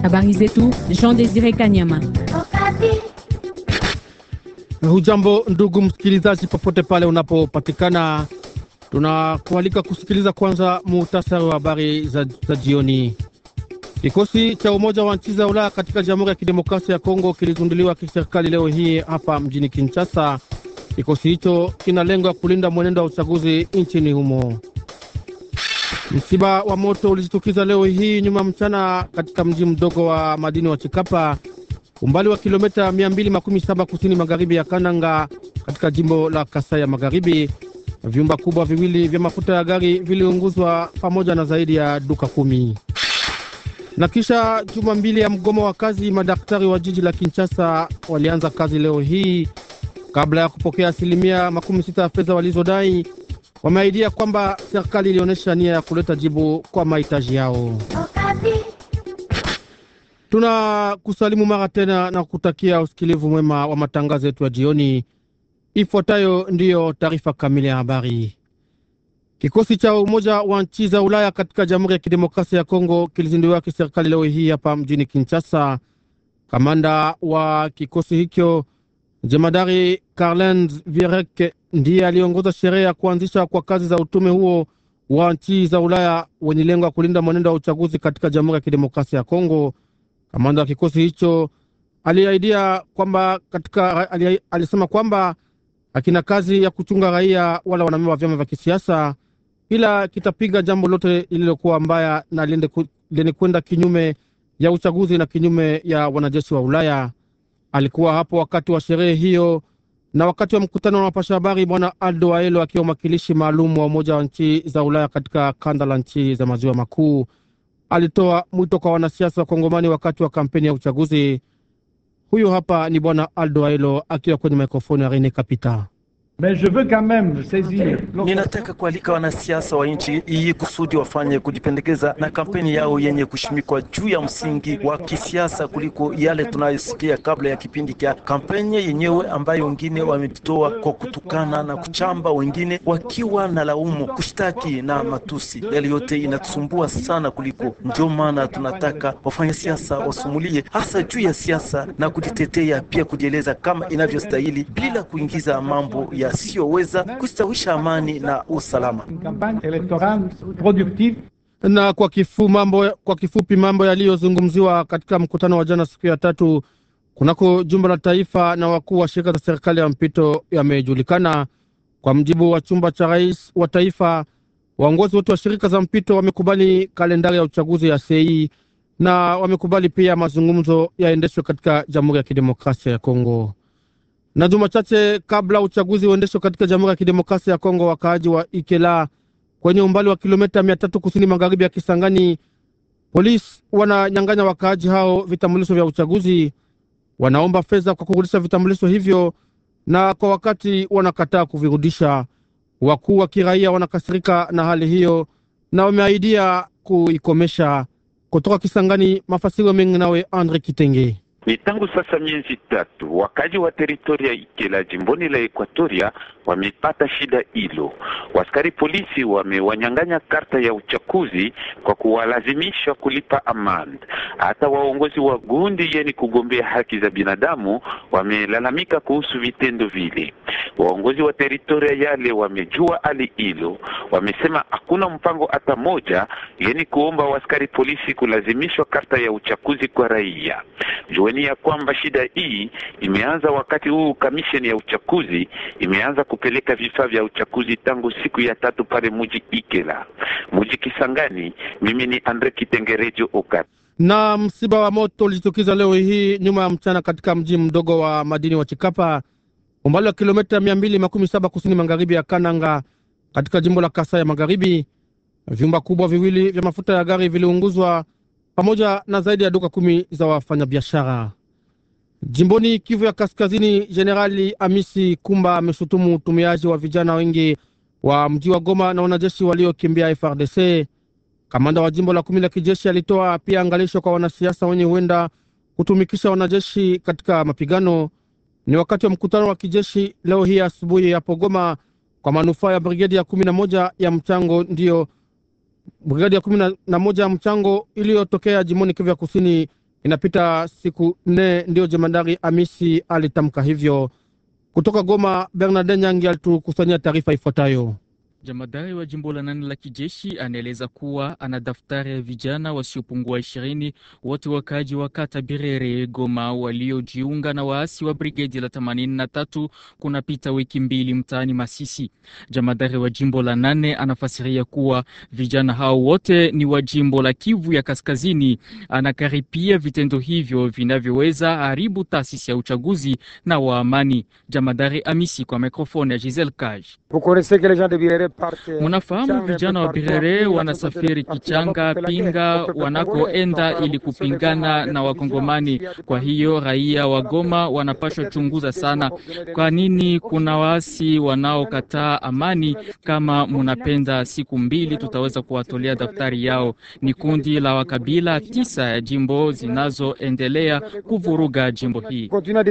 Habari zetu Jean Desire Kanyama. Hujambo ndugu msikilizaji, popote pale unapopatikana, tunakualika kusikiliza kwanza muhtasari wa habari za, za jioni. Kikosi cha Umoja wa Nchi za Ulaya katika Jamhuri ya Kidemokrasia ya Kongo kilizinduliwa kiserikali leo hii hapa mjini Kinshasa. Kikosi hicho kina lengo ya kulinda mwenendo wa uchaguzi nchini humo. Msiba wa moto ulijitukiza leo hii nyuma mchana katika mji mdogo wa madini wa Chikapa, umbali wa kilomita 217 kusini magharibi ya Kananga katika jimbo la Kasai ya Magharibi. Vyumba kubwa viwili vya mafuta ya gari viliunguzwa pamoja na zaidi ya duka kumi. Na kisha juma mbili ya mgomo wa kazi, madaktari wa jiji la Kinshasa walianza kazi leo hii kabla ya kupokea asilimia makumi sita ya fedha walizodai. Wameahidia kwamba serikali ilionyesha nia ya kuleta jibu kwa mahitaji yao. Tuna kusalimu mara tena na kutakia usikilivu mwema wa matangazo yetu ya jioni. Ifuatayo ndiyo taarifa kamili ya habari. Kikosi cha Umoja wa Nchi za Ulaya katika Jamhuri ya Kidemokrasia ya Kongo kilizinduliwa kiserikali leo hii hapa mjini Kinshasa. Kamanda wa kikosi hicho jemadari Karlens Vierek ndiye aliongoza sherehe ya kuanzisha kwa kazi za utume huo wa nchi za Ulaya wenye lengo ya kulinda mwenendo wa uchaguzi katika Jamhuri ya Kidemokrasia ya Kongo. Kamanda wa kikosi hicho aliahidia kwamba katika, alisema kwamba akina kazi ya kuchunga raia wala wanamemba wa vyama vya kisiasa, ila kitapiga jambo lote lililokuwa mbaya na lenye kwenda kinyume ya uchaguzi na kinyume ya wanajeshi wa Ulaya. Alikuwa hapo wakati wa sherehe hiyo na wakati wa mkutano wa wapasha habari, bwana Aldo Aelo akiwa mwakilishi maalum wa Umoja wa nchi za Ulaya katika kanda la nchi za maziwa makuu alitoa mwito kwa wanasiasa wa Kongomani wakati wa kampeni ya uchaguzi. Huyo hapa ni bwana Aldo Aelo akiwa kwenye mikrofoni ya Rene Kapita. Mais je veux quand même saisir. Ninataka kualika wanasiasa wa nchi hii kusudi wafanye kujipendekeza na kampeni yao yenye kushimikwa juu ya msingi wa kisiasa kuliko yale tunayosikia kabla ya kipindi cha kampeni yenyewe, ambayo wengine wametoa kwa kutukana na kuchamba, wengine wakiwa na laumu, kushtaki na matusi. Yale yote inatusumbua sana kuliko. Ndio maana tunataka wafanya siasa wasumulie hasa juu ya siasa na kujitetea, pia kujieleza kama inavyostahili bila kuingiza mambo ya yasiyoweza kustawisha amani na usalama. Na kwa, kifu mambo, kwa kifupi mambo yaliyozungumziwa katika mkutano wa jana siku ya tatu kunako jumba la taifa na wakuu wa shirika za serikali ya mpito yamejulikana. Kwa mjibu wa chumba cha rais wa taifa, waongozi wote wa shirika za mpito wamekubali kalendari ya uchaguzi ya sei na wamekubali pia mazungumzo yaendeshwe katika Jamhuri ya Kidemokrasia ya Kongo na juma chache kabla uchaguzi uendeshwe katika Jamhuri ya Kidemokrasia ya Kongo, wakaaji wa Ikela kwenye umbali wa kilomita mia tatu kusini magharibi ya Kisangani, polisi wananyang'anya wakaaji hao vitambulisho vya uchaguzi. Wanaomba fedha kwa kurudisha vitambulisho hivyo, na kwa wakati wanakataa kuvirudisha. Wakuu wa kiraia wanakasirika na hali hiyo na wameahidia kuikomesha. Kutoka Kisangani, mafasiro mengi nawe Andre Kitenge. Ni tangu sasa miezi tatu wakaji wa teritoria Ikela jimboni la Ekwatoria wamepata shida hilo. Waskari polisi wamewanyang'anya karta ya uchaguzi kwa kuwalazimisha kulipa amand. Hata waongozi wa gundi yeni kugombea haki za binadamu wamelalamika kuhusu vitendo vile. Waongozi wa teritoria yale wamejua hali hilo, wamesema hakuna mpango hata moja yeni kuomba waskari polisi kulazimishwa karta ya uchaguzi kwa raia. Jueni ya kwamba shida hii imeanza wakati huu kamisheni ya uchaguzi imeanza kupeleka vifaa vya uchaguzi tangu siku ya tatu pale muji Ikela, muji Kisangani. Mimi ni Andre Kitengerejo Okat. Na msiba wa moto ulijitokeza leo hii nyuma ya mchana katika mji mdogo wa madini wa Chikapa, umbali wa kilomita mia mbili makumi saba kusini magharibi ya Kananga katika jimbo la Kasai ya Magharibi. Vyumba kubwa viwili vya mafuta ya gari viliunguzwa pamoja na zaidi ya duka kumi za wafanyabiashara. Jimboni Kivu ya Kaskazini, Jenerali Amisi Kumba ameshutumu utumiaji wa vijana wengi wa mji wa Goma na wanajeshi waliokimbia FRDC. Kamanda wa jimbo la kumi la kijeshi alitoa pia angalisho kwa wanasiasa wenye huenda kutumikisha wanajeshi katika mapigano. Ni wakati wa mkutano wa kijeshi leo hii asubuhi hapo Goma kwa manufaa ya brigedi ya kumi na moja ya mchango ndiyo brigadi ya kumi na moja ya mchango iliyotokea jimboni Kivu ya kusini Inapita siku nne ndiyo jemadari Amisi alitamka hivyo. Kutoka Goma, Bernard Nyangi alitukusanyia taarifa ifuatayo. Jamadari wa jimbo la nane la kijeshi anaeleza kuwa ana daftari ya vijana wasiopungua ishirini wote wakaaji wa kata Birere Goma waliojiunga na waasi wa brigedi la themanini na tatu kunapita wiki mbili mtaani Masisi. Jamadari wa jimbo la nane anafasiria kuwa vijana hao wote ni wa jimbo la Kivu ya Kaskazini. Anakaripia vitendo hivyo vinavyoweza haribu taasisi ya uchaguzi na wa amani. Jamadari Amisi kwa mikrofoni ya Giselle Kaj. Munafahamu vijana wa Birere wanasafiri Kichanga, Pinga wanakoenda ili kupingana na Wakongomani. Kwa hiyo raia wa Goma wanapashwa chunguza sana, kwa nini kuna waasi wanaokataa amani. Kama munapenda, siku mbili tutaweza kuwatolea daftari yao. Ni kundi la wakabila tisa ya jimbo zinazoendelea kuvuruga jimbo hii.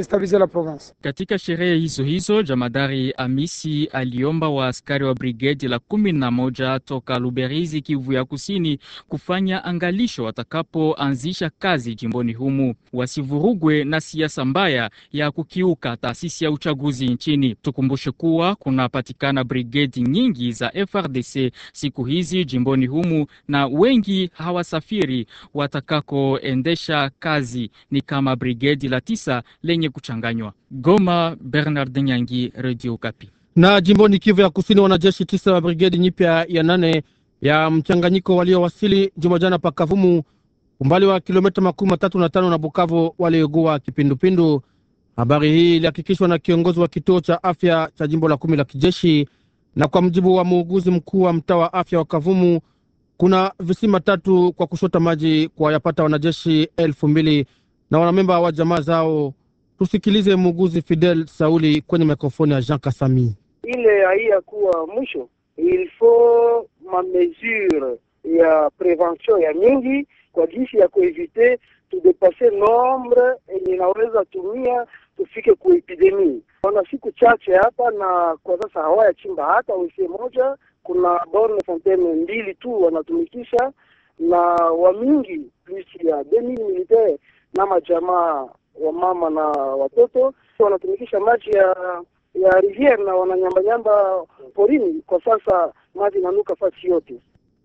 Katika sherehe hizo hizo, jamadari Amisi aliomba waaskari wa brigedi la kumi na moja toka Luberizi, Kivu ya Kusini, kufanya angalisho watakapoanzisha kazi jimboni humu, wasivurugwe na siasa mbaya ya kukiuka taasisi ya uchaguzi nchini. Tukumbushe kuwa kunapatikana brigedi nyingi za FRDC siku hizi jimboni humu, na wengi hawasafiri watakakoendesha kazi, ni kama brigedi la tisa lenye kuchanganywa. Goma, Bernard Nyangi, Radio Kapi na jimboni Kivu ya Kusini, wanajeshi tisa wa brigedi nyipya ya nane ya mchanganyiko waliowasili jumajana pa Kavumu, umbali wa kilomita makumi matatu na tano na Bukavu, waliogua kipindupindu. Habari hii ilihakikishwa na kiongozi wa kituo cha afya cha jimbo la kumi la kijeshi, na kwa mjibu wa muuguzi mkuu wa mtaa wa afya wa Kavumu, kuna visima tatu kwa kushota maji kwa yapata wanajeshi elfu mbili na wanamemba wa jamaa zao. Tusikilize muuguzi Fidel Sauli kwenye mikrofoni ya Jean Kasami. ile haiya kuwa mwisho, il faut ma mesure ya prevention ya mingi kwa jinsi ya kuevite tudepase nombre yenye inaweza tumia tufike ku epidemie. Wana siku chache hapa na kwa sasa hawaya chimba hata wese moja, kuna borne fontaine mbili tu wanatumikisha na wamingi plus ya demi militaire na majamaa wa mama na watoto wanatumikisha maji ya ya riviere na wananyambanyamba porini. Kwa sasa maji inanuka fasi yote.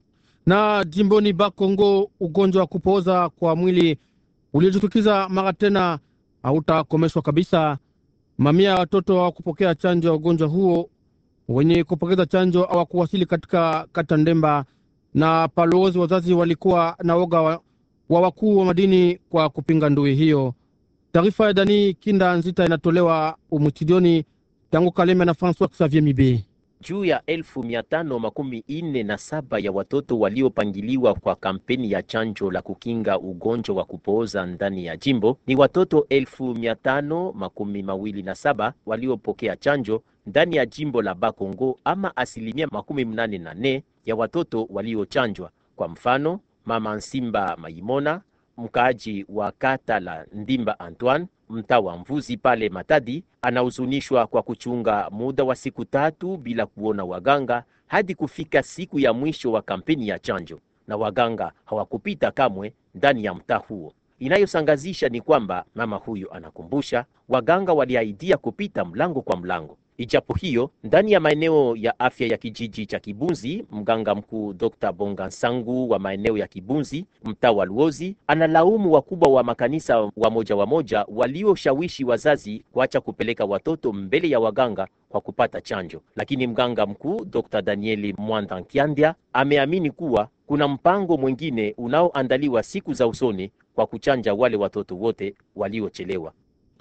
Na jimboni Bakongo, ugonjwa wa kupooza kwa mwili uliojitukiza mara tena hautakomeshwa kabisa. Mamia ya watoto hawakupokea chanjo ya ugonjwa huo. Wenye kupokeza chanjo hawakuwasili katika kata Ndemba na Paloozi. Wazazi walikuwa na woga wa, wa wakuu wa madini kwa kupinga ndui hiyo. Taarifa ya Dani Kinda Nzita inatolewa umutidioni tangu Kaleme na Francois Xavier Mibe. Juu ya elfu mia tano makumi ine na saba ya watoto waliopangiliwa kwa kampeni ya chanjo la kukinga ugonjwa wa kupooza ndani ya jimbo ni watoto elfu mia tano makumi mawili na saba waliopokea chanjo ndani ya jimbo la Bakongo, ama asilimia makumi mnane na nne ya watoto waliochanjwa. Kwa mfano, mama Nsimba Maimona mkaaji wa kata la Ndimba Antoine mtaa wa Mvuzi pale Matadi anahuzunishwa kwa kuchunga muda wa siku tatu bila kuona waganga hadi kufika siku ya mwisho wa kampeni ya chanjo, na waganga hawakupita kamwe ndani ya mtaa huo. Inayosangazisha ni kwamba mama huyo anakumbusha waganga waliahidia kupita mlango kwa mlango. Ijapo hiyo, ndani ya maeneo ya afya ya kijiji cha Kibunzi, mganga mkuu Dr. Bonga Nsangu wa maeneo ya Kibunzi, mtaa wa Luozi, analaumu wakubwa wa makanisa wa moja wa moja walioshawishi wazazi kuacha kupeleka watoto mbele ya waganga kwa kupata chanjo. Lakini mganga mkuu Dr. Danieli Mwanda Nkiandya ameamini kuwa kuna mpango mwingine unaoandaliwa siku za usoni kwa kuchanja wale watoto wote waliochelewa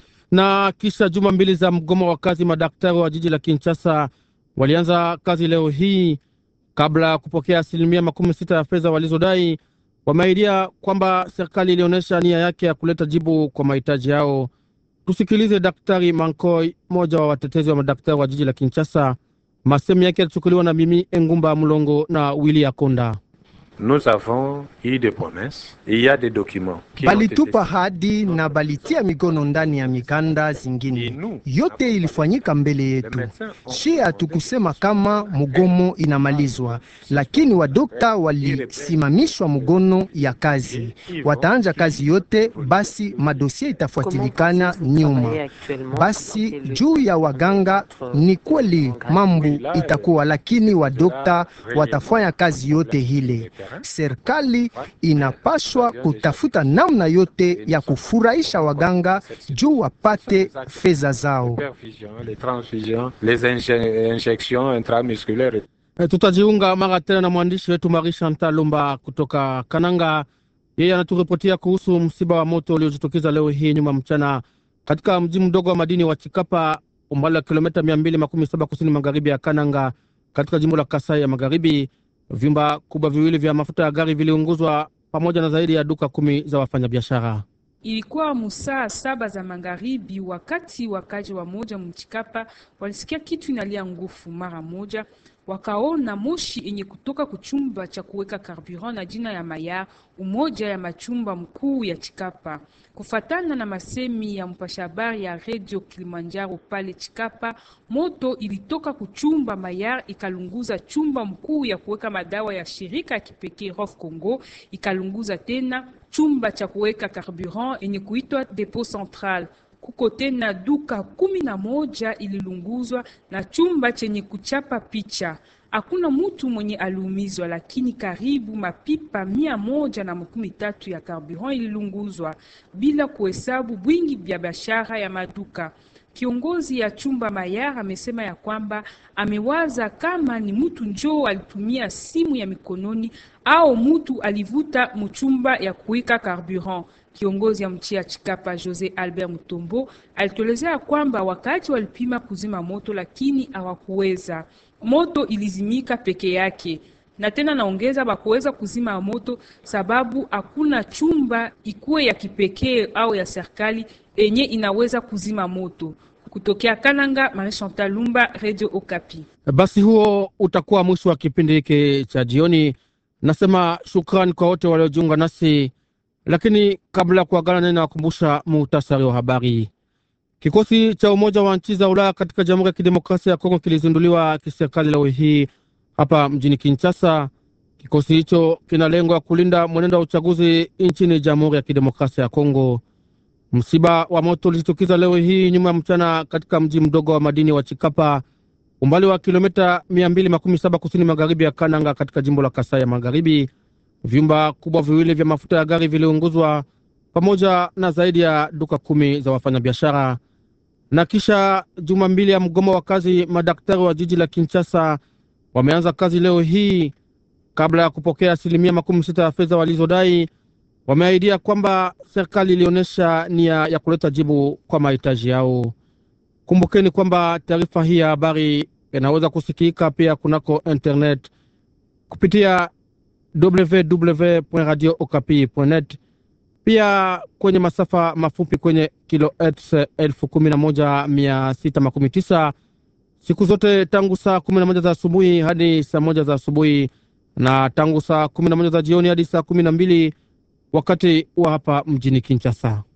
na kisha juma mbili za mgomo wa kazi, madaktari wa jiji la Kinshasa walianza kazi leo hii. Kabla ya kupokea asilimia makumi sita ya fedha walizodai, wameahidia kwamba serikali ilionyesha nia yake ya kuleta jibu kwa mahitaji yao. Tusikilize Daktari Mankoi, mmoja wa watetezi wa madaktari wa jiji la Kinshasa. Masemi yake yalichukuliwa na Mimi Engumba Mlongo na Wili Akonda. nous avons eu des promesses et il y a des documents qui ont été balitupa hadi na balitia mikono ndani ya mikanda zingine. Yote ilifanyika mbele yetu. Shi hatukusema kama mgomo inamalizwa, lakini wadokta walisimamishwa mgono ya kazi, wataanja kazi yote, basi madosie itafuatilikana nyuma. Basi juu ya waganga ni kweli mambo itakuwa, lakini wadokta watafanya kazi yote hile. Serikali inapaswa kutafuta namna yote ya kufurahisha waganga juu wapate fedha zao. Perfusion, les transfusions, les inje- injections intramusculaires. E, tutajiunga mara tena na mwandishi wetu Marie Chantal Lumba kutoka Kananga. Yeye anaturipotia kuhusu msiba wa moto uliojitokeza leo hii nyuma mchana katika mji mdogo wa madini wa Chikapa, umbali wa kilomita mia mbili makumi saba kusini magharibi ya Kananga, katika jimbo la Kasai ya Magharibi. Vyumba kubwa viwili vya mafuta ya gari viliunguzwa pamoja na zaidi ya duka kumi za wafanyabiashara. Ilikuwa musaa saba za magharibi, wakati wakaji wa moja mchikapa walisikia kitu inalia ngufu. Mara moja wakaona moshi yenye kutoka kuchumba cha kuweka carburant na jina ya Maya, umoja ya machumba mkuu ya Chikapa. Kufatana na masemi ya mpasha habari ya Radio Kilimanjaro pale Chikapa, moto ilitoka kuchumba Mayar ikalunguza chumba mkuu ya kuweka madawa ya shirika ya kipekee Rof Congo, ikalunguza tena chumba cha kuweka carburant yenye kuitwa Depot Central. Kuko tena duka kumi na moja ililunguzwa na chumba chenye kuchapa picha. Hakuna mutu mwenye aliumizwa, lakini karibu mapipa mia moja na makumi tatu ya carburant ililunguzwa bila kuhesabu bwingi vya biashara ya maduka. Kiongozi ya chumba Mayar amesema ya kwamba amewaza kama ni mtu njoo alitumia simu ya mikononi au mtu alivuta mchumba ya kuweka carburant. Kiongozi ya mchi ya Chikapa Jose Albert Mutombo alituelezea kwamba wakati walipima kuzima moto, lakini hawakuweza. Moto ilizimika peke yake, na tena naongeza bakuweza kuzima moto sababu hakuna chumba ikuwe ya kipekee au ya serikali enye inaweza kuzima moto. Kutokea Kananga, Marie Chantal Lumba, Radio Okapi. Basi huo utakuwa mwisho wa kipindi hiki cha jioni. Nasema shukrani kwa wote waliojiunga nasi, lakini kabla ya kuagana nani, nawakumbusha muhtasari wa habari. Kikosi cha Umoja wa Nchi za Ulaya katika Jamhuri ya Kidemokrasia ya Kongo kilizinduliwa kiserikali leo hii hapa mjini Kinshasa. Kikosi hicho kina lengo ya kulinda mwenendo wa uchaguzi nchini Jamhuri ya Kidemokrasia ya Kongo. Msiba wa moto ulijitokeza leo hii nyuma ya mchana katika mji mdogo wa madini wa Chikapa, umbali wa kilomita mia mbili makumi saba kusini magharibi ya Kananga katika jimbo la Kasai ya Magharibi. Vyumba kubwa viwili vya mafuta ya gari viliunguzwa pamoja na zaidi ya duka kumi za wafanyabiashara. Na kisha juma mbili ya mgomo wa kazi, madaktari wa jiji la Kinshasa wameanza kazi leo hii. Kabla ya kupokea asilimia makumi sita ya fedha walizodai, wameahidia kwamba serikali ilionyesha nia ya kuleta jibu kwa mahitaji yao. Kumbukeni kwamba taarifa hii ya habari inaweza kusikika pia kunako internet kupitia www.radiookapi.net, pia kwenye masafa mafupi kwenye kilohertz elfu kumi na moja mia sita makumi tisa siku zote tangu saa kumi na moja za asubuhi hadi saa moja za asubuhi na tangu saa kumi na moja za jioni hadi saa kumi na mbili wakati wa hapa mjini Kinshasa.